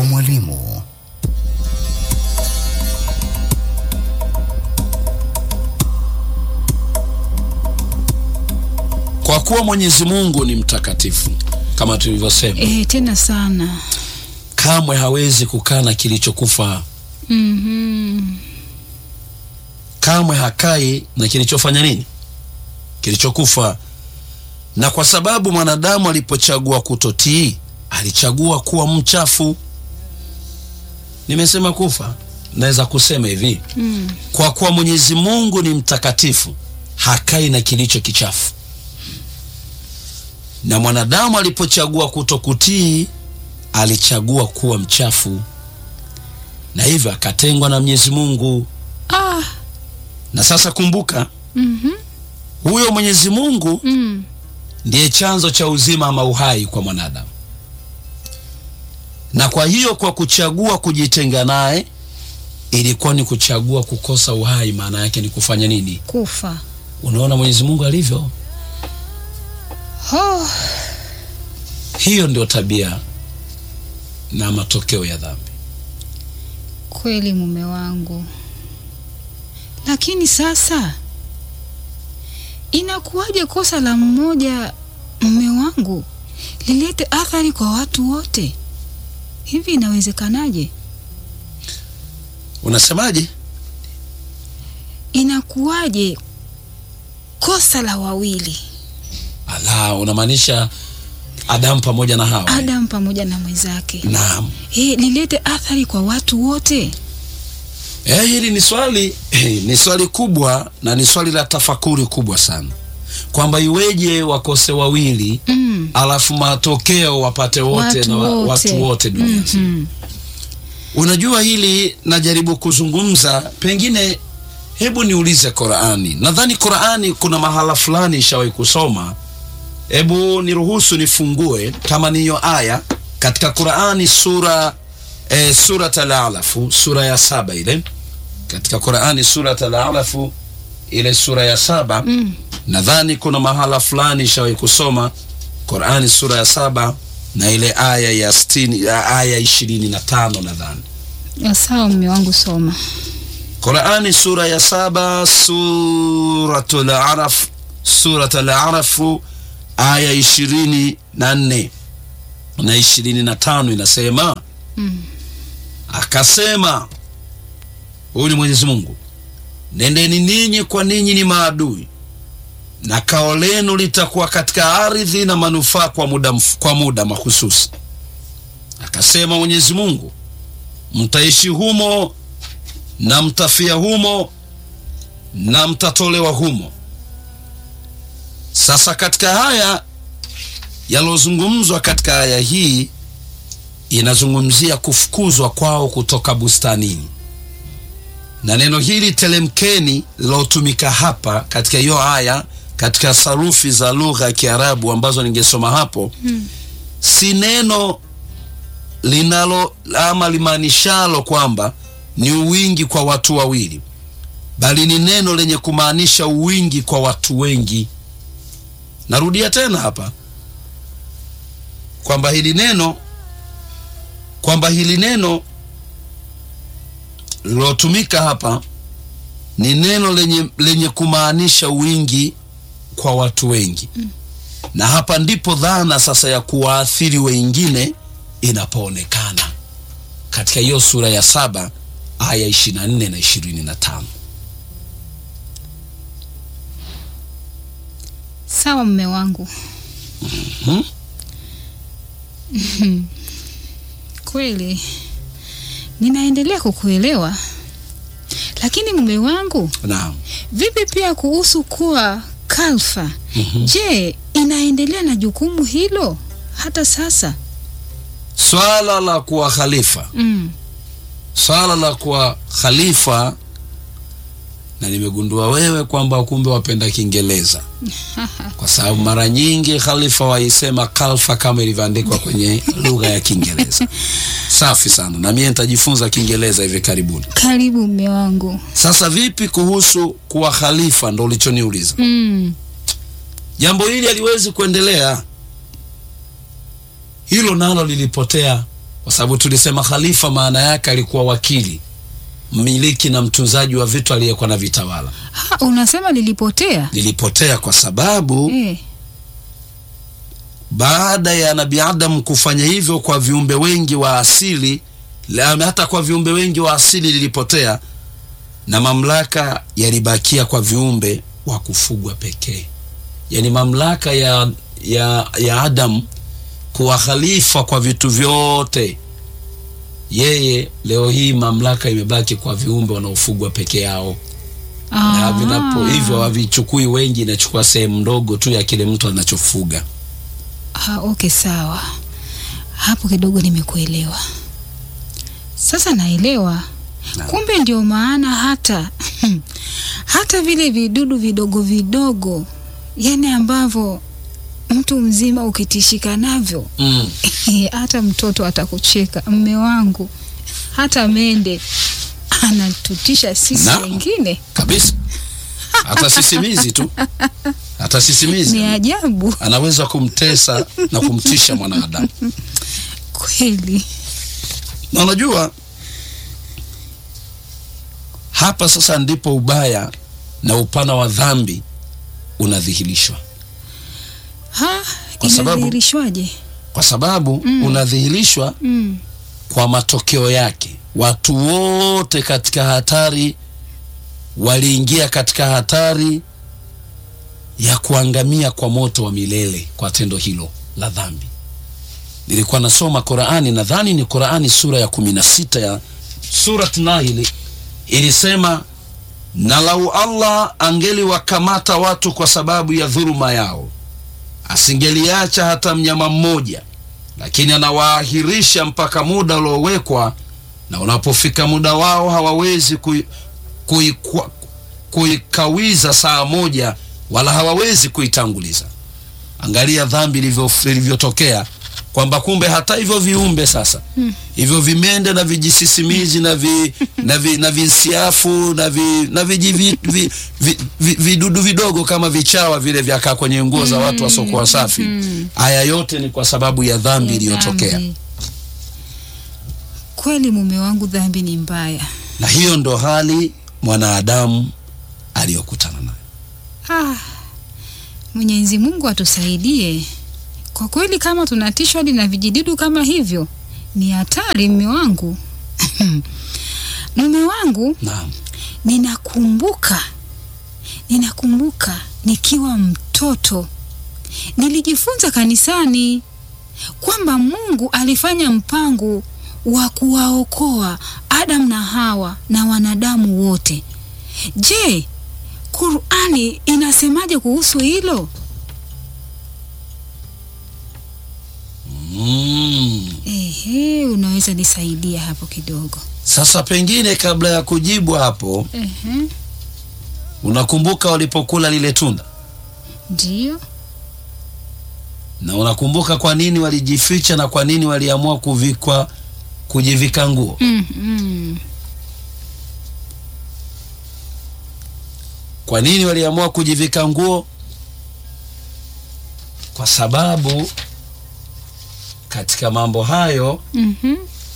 mwalimu. Kwa kuwa Mwenyezi Mungu ni mtakatifu kama tulivyosema, Eh, tena sana. kamwe hawezi kukana kilichokufa, Mhm. kamwe hakai na kilichofanya nini, kilichokufa. Na kwa sababu mwanadamu alipochagua kutotii, alichagua kuwa mchafu. Nimesema kufa, naweza kusema hivi Mm. kwa kuwa Mwenyezi Mungu ni mtakatifu, hakai na kilicho kichafu. Na mwanadamu alipochagua kutokutii, alichagua kuwa mchafu, na hivyo akatengwa na Mwenyezi Mungu. Ah. Na sasa kumbuka, Mhm. huyo Mwenyezi Mungu Mm. ndiye chanzo cha uzima ama uhai kwa mwanadamu, na kwa hiyo kwa kuchagua kujitenga naye ilikuwa ni kuchagua kukosa uhai. Maana yake ni kufanya nini? Kufa. Unaona Mwenyezi Mungu alivyo. Oh. Hiyo ndio tabia na matokeo ya dhambi. Kweli mume wangu, lakini sasa inakuwaje kosa la mmoja mume wangu lilete athari kwa watu wote? Hivi inawezekanaje? Unasemaje? Inakuwaje kosa la wawili, Ala, unamaanisha Adamu pamoja na Hawa? Adam pamoja na mwenzake, Naam. eh, lilete athari kwa watu wote? Eh, hili ni swali ni swali kubwa na ni swali la tafakuri kubwa sana, kwamba iweje wakose wawili Mm. alafu matokeo wapate wote Watu na wa- wote. watu wote duniani. Mhm. Unajua hili najaribu kuzungumza, pengine hebu niulize Qurani. Nadhani Qurani kuna mahala fulani ishawahi kusoma. Hebu niruhusu nifungue kama ni hiyo aya katika Qurani sura e, surat al-Alafu sura ya saba ile katika Qurani surat al-Alafu ile sura ya saba Mm. nadhani kuna mahala fulani ishawahi kusoma Qurani sura ya saba na ile aya ya sitini, ya aya ishirini na tano nadhani Ya sawa mume wangu, soma. Qurani sura ya saba suratul Araf suratul Arafu aya ishirini na nne na ishirini na tano inasema Mm. akasema, huyu ni Mwenyezi Mungu, nendeni ninyi kwa ninyi ni maadui, na kao lenu litakuwa katika ardhi na manufaa kwa muda, mf- kwa muda mahususi. Akasema Mwenyezi Mungu, mtaishi humo na mtafia humo na mtatolewa humo. Sasa katika haya yalozungumzwa katika aya hii inazungumzia kufukuzwa kwao kutoka bustanini, na neno hili telemkeni lilotumika hapa katika hiyo aya katika sarufi za lugha ya Kiarabu ambazo ningesoma hapo Mm. si neno linalo ama limaanishalo kwamba ni uwingi kwa watu wawili, bali ni neno lenye kumaanisha uwingi kwa watu wengi. Narudia tena hapa kwamba hili neno kwamba hili neno lilotumika hapa ni neno lenye, lenye kumaanisha wingi kwa watu wengi na hapa ndipo dhana sasa ya kuwaathiri wengine inapoonekana katika hiyo sura ya saba aya 24 na 25. Sawa mume wangu. Mhm. Mhm. Kweli ninaendelea kukuelewa, lakini mume wangu, Naam. vipi pia kuhusu kuwa kalfa? Mhm. Je, inaendelea na jukumu hilo hata sasa? Swala la kuwa khalifa, Mm. swala la kuwa khalifa, na nimegundua wewe kwamba kumbe wapenda Kiingereza, kwa sababu mara nyingi khalifa waisema kalfa kama ilivyoandikwa kwenye lugha ya Kiingereza. Safi sana, na mimi nitajifunza Kiingereza hivi karibuni. Karibu mume wangu. Sasa vipi kuhusu kuwa khalifa, ndo ulichoniuliza. Mm. Jambo hili haliwezi kuendelea, hilo nalo lilipotea kwa sababu tulisema khalifa maana yake alikuwa wakili, mmiliki na mtunzaji wa vitu aliyekuwa na vitawala. Ha, unasema lilipotea? Lilipotea kwa sababu Eh. baada ya Nabii Adam kufanya hivyo kwa viumbe wengi wa asili, la- hata kwa viumbe wengi wa asili lilipotea, na mamlaka yalibakia kwa viumbe wa kufugwa pekee. Yaani mamlaka ya, ya, ya Adam kuwa khalifa kwa vitu vyote, yeye leo hii mamlaka imebaki kwa viumbe wanaofugwa peke yao na Ah. vinapo hivyo havichukui wengi, inachukua sehemu ndogo tu ya kile mtu anachofuga. Ah, okay, sawa. Hapo kidogo nimekuelewa. Sasa naelewa. Naam. Kumbe ndio maana hata hata vile vidudu vidogo vidogo, yani ambavyo mtu mzima ukitishika navyo Mm. hata mtoto atakucheka. Mme wangu hata mende anatutisha sisi Naam. wengine, kabisa hata sisimizi tu hata sisimizi ni ajabu anaweza kumtesa na kumtisha mwanadamu kweli. na unajua hapa sasa ndipo ubaya na upana wa dhambi unadhihirishwa Ha, Kwa sababu- inadhihirishwaje? kwa sababu unadhihirishwa Mm. kwa matokeo yake watu wote katika hatari waliingia katika hatari ya kuangamia kwa moto wa milele kwa tendo hilo la dhambi nilikuwa nasoma qurani nadhani ni qurani sura ya kumi na sita ya surat nahili ilisema na lau allah angeliwakamata watu kwa sababu ya dhuluma yao asingeliacha hata mnyama mmoja lakini anawaahirisha mpaka muda uliowekwa na unapofika muda wao hawawezi kui- kuikwa- kuikawiza saa moja wala hawawezi kuitanguliza angalia dhambi ilivyo- ilivyotokea kwamba kumbe hata hivyo viumbe sasa hivyo vimende na vijisisimizi na vi, na, vi, na visiafu na vi, na viji vi, vi, vi, vi, vidudu vidogo kama vichawa vile vyakaa kwenye nguo za watu wasiokuwa safi haya yote ni kwa sababu ya dhambi iliyotokea Dhambi. Kweli mume wangu, dhambi ni mbaya. na hiyo ndo hali mwanadamu aliyokutana nayo Ah, Mwenyezi Mungu atusaidie. Kwa kweli, kama tunatishwa hadi na vijidudu kama hivyo, ni hatari. Mume wangu, mume wangu, naam ninakumbuka, ninakumbuka nikiwa mtoto nilijifunza kanisani kwamba Mungu alifanya mpango wa kuwaokoa Adam na Hawa na wanadamu wote. Je, Qur'ani inasemaje kuhusu hilo? mm. Ehe, unaweza nisaidia hapo kidogo? sasa pengine kabla ya kujibu hapo Ehe, unakumbuka walipokula lile tunda ndio. na unakumbuka kwa nini walijificha na kwa nini waliamua kuvikwa kujivika nguo Mm, mm. kwa nini waliamua kujivika nguo kwa sababu katika mambo hayo Mhm.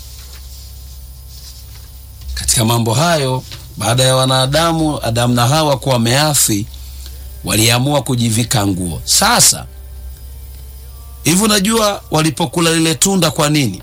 katika mambo hayo baada ya wanadamu adamu na hawa kuwa wameafi waliamua kujivika nguo sasa hivi unajua walipokula lile tunda kwa nini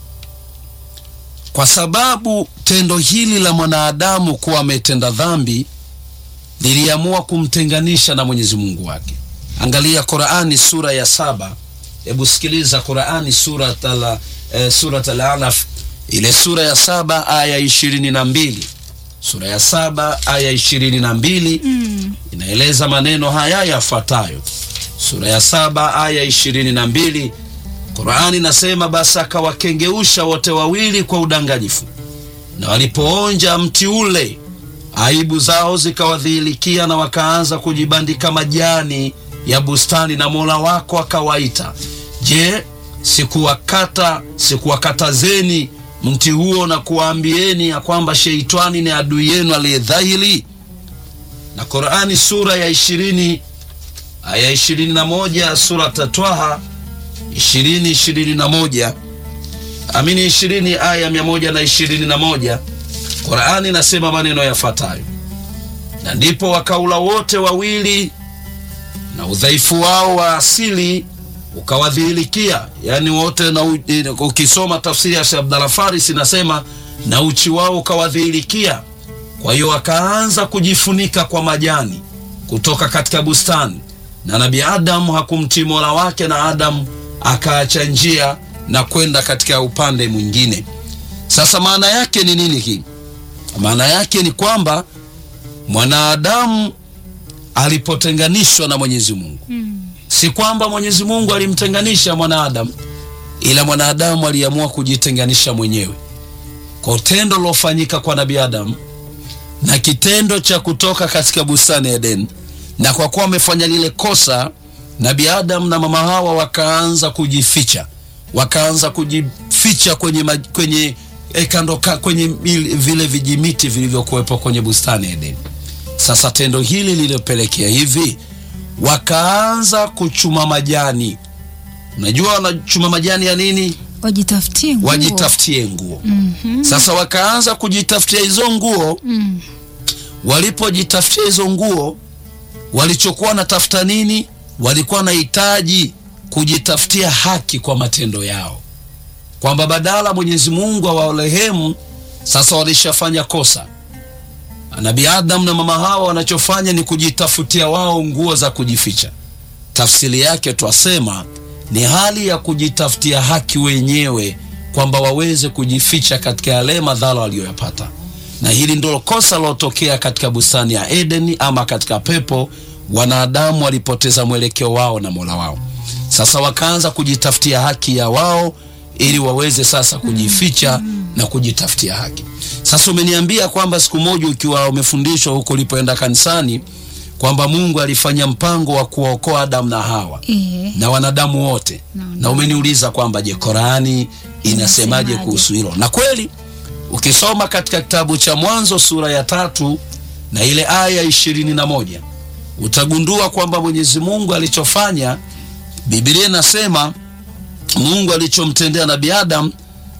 kwa sababu tendo hili la mwanadamu kuwa ametenda dhambi liliamua kumtenganisha na mwenyezi mungu wake angalia qurani sura ya saba hebu sikiliza qurani surat al, eh, surat al-alaf ile sura ya saba aya ishirini na mbili sura ya saba aya ishirini na mbili Mm. inaeleza maneno haya yafuatayo sura ya saba aya ishirini na mbili qurani inasema basi akawakengeusha wote wawili kwa udanganyifu na walipoonja mti ule aibu zao zikawadhihirikia na wakaanza kujibandika majani ya bustani na mola wako akawaita je sikuwakata sikuwakatazeni mti huo na kuwaambieni ya kwamba sheitani ni adui yenu aliyedhahiri na qurani sura ya ishirini aya ishirini na moja surat twaha ishirini ishirini na moja amini ishirini aya mia moja na ishirini na moja Qurani inasema maneno yafuatayo: na ndipo wakaula wote wawili na udhaifu wao wa asili ukawadhihirikia, yaani wote na u, ukisoma tafsiri ya Sheikh Abdallah Faris inasema na uchi wao ukawadhihirikia. Kwa hiyo wakaanza kujifunika kwa majani kutoka katika bustani, na Nabii Adamu hakumtii Mola wake, na Adamu akaacha njia na kwenda katika upande mwingine. Sasa maana yake ni nini hii? Maana yake ni kwamba mwanadamu alipotenganishwa na Mwenyezi Mungu Mm. si kwamba Mwenyezi Mungu alimtenganisha mwanadamu, ila mwanadamu aliamua kujitenganisha mwenyewe kwa tendo lilofanyika kwa Nabii Adamu na kitendo cha kutoka katika bustani ya Edeni. Na kwa kuwa wamefanya lile kosa, Nabii Adamu na mama Hawa wakaanza kujificha, wakaanza kujificha kwenye, ma, kwenye eh, kando ka, kwenye il- vile vijimiti vilivyokuwepo kwenye bustani ya Edeni. Sasa tendo hili lililopelekea hivi wakaanza kuchuma majani. Unajua wanachuma majani ya nini? Wajitafutie nguo. Wajitafutie nguo. Mhm. Sasa wakaanza kujitafutia hizo nguo. Mm. Walipojitafutia hizo nguo, walichokuwa wanatafuta nini? Walikuwa wanahitaji kujitafutia haki kwa matendo yao, kwamba badala Mwenyezi Mungu awarehemu, sasa walishafanya kosa. Nabii Adam na mama Hawa wanachofanya ni kujitafutia wao nguo za kujificha. Tafsiri yake twasema ni hali ya kujitafutia haki wenyewe, kwamba waweze kujificha katika yale madhara waliyoyapata, na hili ndilo kosa lilotokea katika bustani ya Edeni ama katika pepo. Wanadamu walipoteza mwelekeo wao na Mola wao, sasa wakaanza kujitafutia haki ya wao ili waweze sasa kujificha na kujitafutia haki. Sasa umeniambia kwamba siku moja ukiwa umefundishwa huko ulipoenda kanisani kwamba Mungu alifanya mpango wa kuwaokoa Adamu na Hawa Eh. na wanadamu wote Na na umeniuliza kwamba je, Korani inasemaje Inasemaje? kuhusu hilo? Na kweli ukisoma katika kitabu cha Mwanzo sura ya tatu na ile aya ishirini na moja utagundua kwamba Mwenyezi Mungu alichofanya, Biblia inasema Mungu alichomtendea Nabii Adam,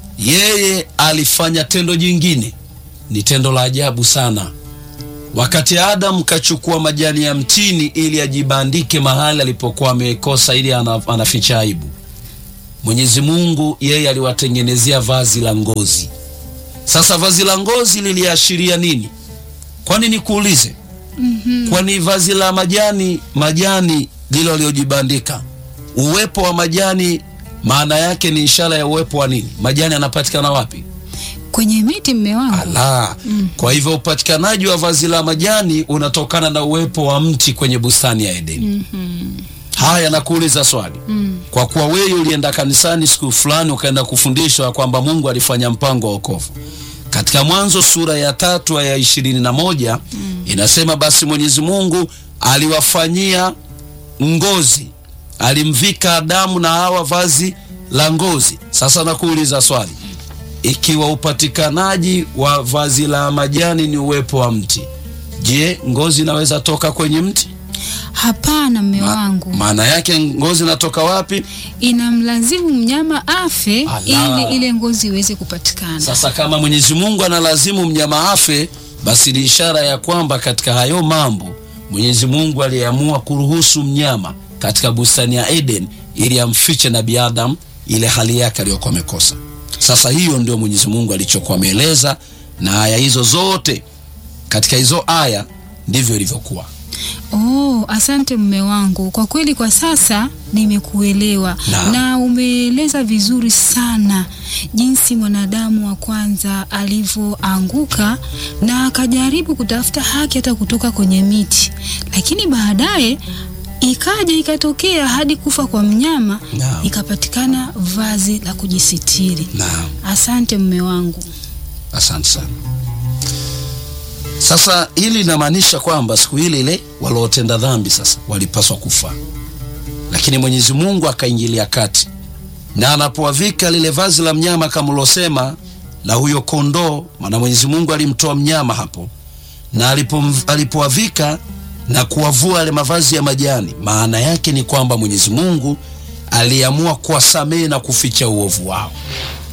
yeye alifanya tendo jingine, ni tendo la ajabu sana. Wakati Adam kachukua majani ya mtini ili ajibandike mahali alipokuwa amekosa, ili ana- anaficha aibu, Mwenyezi Mungu yeye aliwatengenezea vazi la ngozi. Sasa vazi la ngozi liliashiria nini? Kwani nikuulize, Mhm. kwani vazi la majani majani lilo waliojibandika, uwepo wa majani maana yake ni ishara ya uwepo wa nini? Majani yanapatikana wapi? Kwenye miti mme wangu. Ala. Kwa hivyo upatikanaji wa vazi la majani unatokana na uwepo wa mti kwenye bustani ya Edeni. Mhm. Haya, nakuuliza swali. Mm. Kwa kuwa wewe ulienda kanisani siku fulani ukaenda kufundishwa kwamba Mungu alifanya mpango wa wokovu katika Mwanzo sura ya tatu aya ishirini na moja inasema basi Mwenyezi Mungu aliwafanyia ngozi, alimvika Adamu na Hawa vazi la ngozi. Sasa nakuuliza swali, ikiwa upatikanaji wa vazi la majani ni uwepo wa mti, je, ngozi inaweza toka kwenye mti? Hapana mme Ma- wangu. maana yake ngozi inatoka wapi? Inamlazimu mnyama afe Ala. ili ile ngozi iweze kupatikana. Sasa kama Mwenyezi Mungu analazimu mnyama afe, basi ni ishara ya kwamba katika hayo mambo Mwenyezi Mungu aliamua kuruhusu mnyama katika bustani ya Eden ili amfiche Nabii Adam ile hali yake aliyokuwa amekosa. Sasa hiyo ndio Mwenyezi Mungu alichokuwa ameeleza, na aya hizo zote katika hizo aya ndivyo ilivyokuwa. Oh, asante mme wangu. Kwa kweli kwa sasa nimekuelewa Naam. na umeeleza vizuri sana jinsi mwanadamu wa kwanza alivyoanguka na akajaribu kutafuta haki hata kutoka kwenye miti, lakini baadaye ikaja ikatokea hadi kufa kwa mnyama, Naam. ikapatikana vazi la kujisitiri. Naam. Asante mme wangu. Asante sana. Sasa hili linamaanisha kwamba siku ile ile waliotenda dhambi sasa walipaswa kufa, lakini Mwenyezi Mungu akaingilia kati, na anapowavika lile vazi la mnyama kama ulosema la huyo kondoo, maana Mwenyezi Mungu alimtoa mnyama hapo, na alipo alipowavika na kuwavua yale mavazi ya majani, maana yake ni kwamba Mwenyezi Mungu aliamua kuwasamehe na kuficha uovu wao.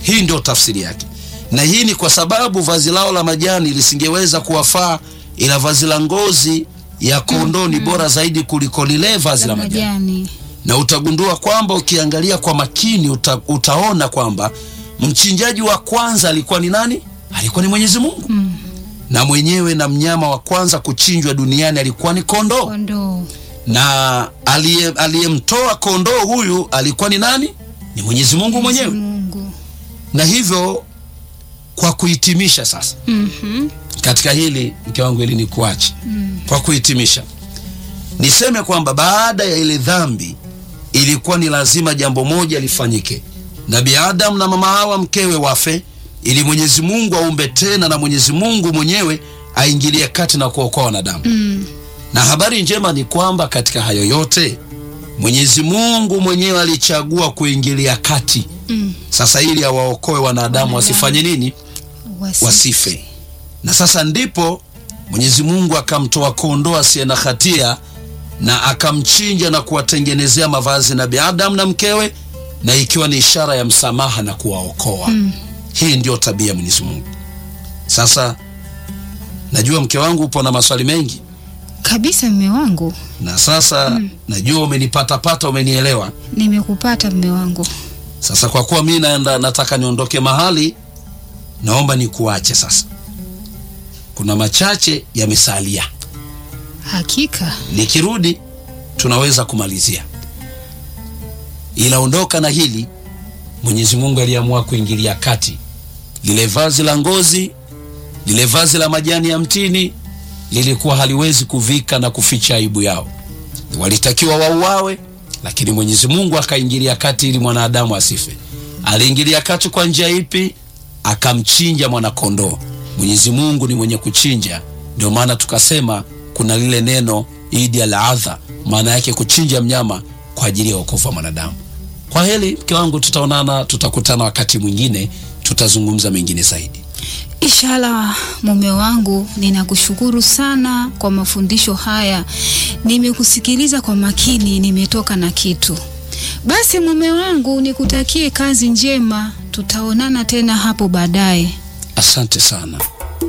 Hii ndio tafsiri yake, na hii ni kwa sababu vazi lao la majani lisingeweza kuwafaa, ila vazi la ngozi ya kondoo ni bora zaidi kuliko lile vazi la La majani majani. na utagundua kwamba ukiangalia kwa makini uta, utaona kwamba mchinjaji wa kwanza alikuwa ni nani? Alikuwa ni Mwenyezi Mungu Mm. na mwenyewe, na mnyama wa kwanza kuchinjwa duniani alikuwa ni kondoo, Kondoo. na aliye- aliyemtoa kondoo huyu alikuwa ni nani? Ni Mwenyezi Mungu mwenyewe. Mungu. Na hivyo kwa kuhitimisha sasa Mhm. katika hili mke wangu, ili nikuache kwa kuhitimisha, niseme kwamba baada ya ile dhambi ilikuwa ni lazima jambo moja lifanyike, Nabii Adam na mama Hawa mkewe wafe, ili Mwenyezi Mungu aumbe tena, na Mwenyezi Mungu mwenyewe aingilie kati na kuokoa wanadamu. Mm. Na habari njema ni kwamba katika hayo yote Mwenyezi Mungu mwenyewe alichagua kuingilia kati Mm. sasa, ili awaokoe wanadamu wasifanye nini? Wasi. wasife. Na sasa ndipo Mwenyezi Mungu akamtoa kondoo asiye na hatia na akamchinja na kuwatengenezea mavazi Nabii Adam na mkewe, na ikiwa ni ishara ya msamaha na kuwaokoa. Mm. Hii ndio tabia ya Mwenyezi Mungu. Sasa najua mke wangu upo na maswali mengi, Kabisa mme wangu. na sasa najua umenipatapata, umenielewa. Nimekupata mme wangu. Sasa kwa kuwa mi naenda, nataka niondoke mahali, naomba nikuache sasa. Kuna machache yamesalia, Hakika. nikirudi tunaweza kumalizia, ila ondoka na hili. Mwenyezi Mungu aliamua kuingilia kati. Lile vazi la ngozi, lile vazi la majani ya mtini lilikuwa haliwezi kuvika na kuficha aibu yao, walitakiwa wauawe, lakini Mwenyezi Mungu akaingilia kati ili mwanadamu asife. Aliingilia kati kwa njia ipi? Akamchinja mwanakondoo. Mwenyezi Mungu ni mwenye kuchinja, ndio maana tukasema kuna lile neno idi al adha, maana yake kuchinja mnyama kwa ajili ya wokovu wa mwanadamu. Kwa heri mke wangu, tutaonana, tutakutana wakati mwingine, tutazungumza mengine zaidi. Inshallah mume wangu, ninakushukuru sana kwa mafundisho haya. Nimekusikiliza kwa makini, nimetoka na kitu. Basi mume wangu, nikutakie kazi njema. Tutaonana tena hapo baadaye. Asante sana.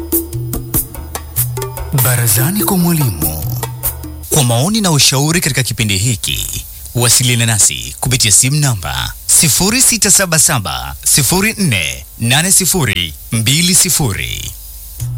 Barazani kwa mwalimu. Kwa maoni na ushauri katika kipindi hiki, wasiliana nasi kupitia simu namba 0677 048020.